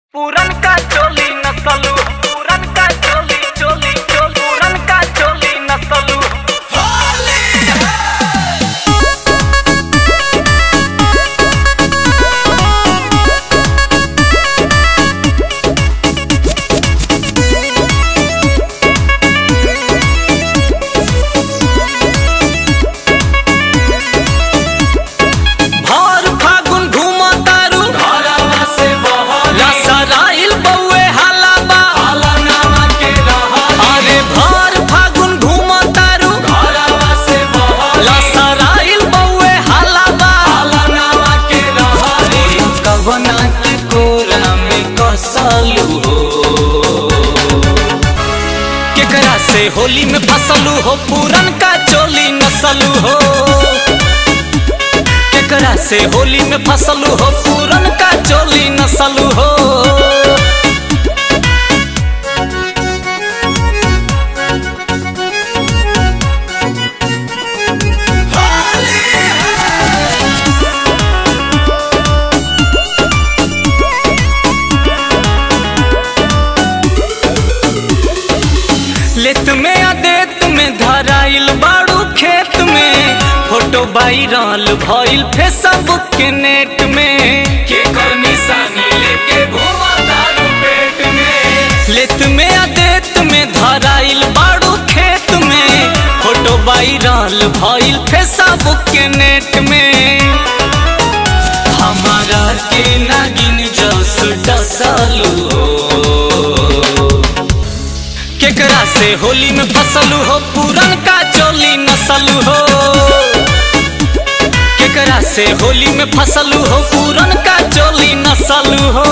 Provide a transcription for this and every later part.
पूरन का चोली नसलू पूरन का चोली चोली चोली पूरन का चोली नसलू भर फागुन घूम तारू घरवा से बहल लसराइल बउए हालाबा नामा के रहल अरे भर फागुन घूम तारू घरवा से बहल लसराइल बउए हालाबा नामा के रहल कवना के कोरा में कसलू हो केकरा से होली में फसलू हो पूरन का चोली नसलू हो केकरा से होली में फसलू हो पूरन का चोली नसलू हो लेत में अदेत में धराइल बाड़ू खेत में फोटो वायरल भइल फेसबुक के नेट में के कर निशानी लेके घूमा दारू पेट में लेत में अदेत में धराइल बाड़ू खेत में फोटो वायरल भइल फेसबुक के नेट में हमारा के नागिन जस डसलू हो केकरा से होली में फसलू हो पूरन का चोली नसलू हो केकरा से होली में फसलू हो पूरन का चोली नसलू हो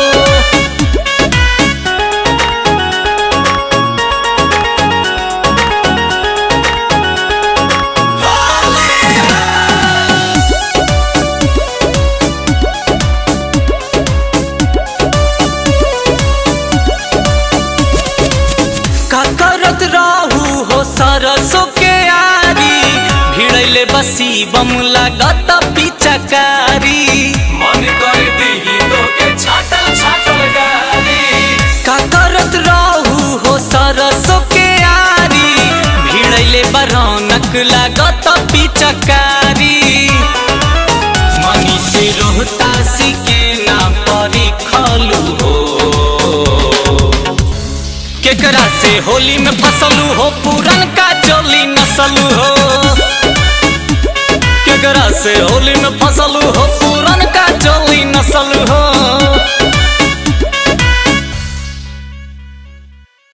का करत रहू हो सरसों के आरी भिड़ैले बसी बम लागत पिचकारी मन कर दीही तो के छाटल छाटल गाली का करत रहू हो सरसों के आरी भिड़ैले बरौनक लागत पिचकारी मनी से रोहतासी के ना परिखलू हो केकरा से होली में फसलू हो पूरन का चोली नसलू हो केकरा से होली में फसलू हो पूरन का चोली नसलू हो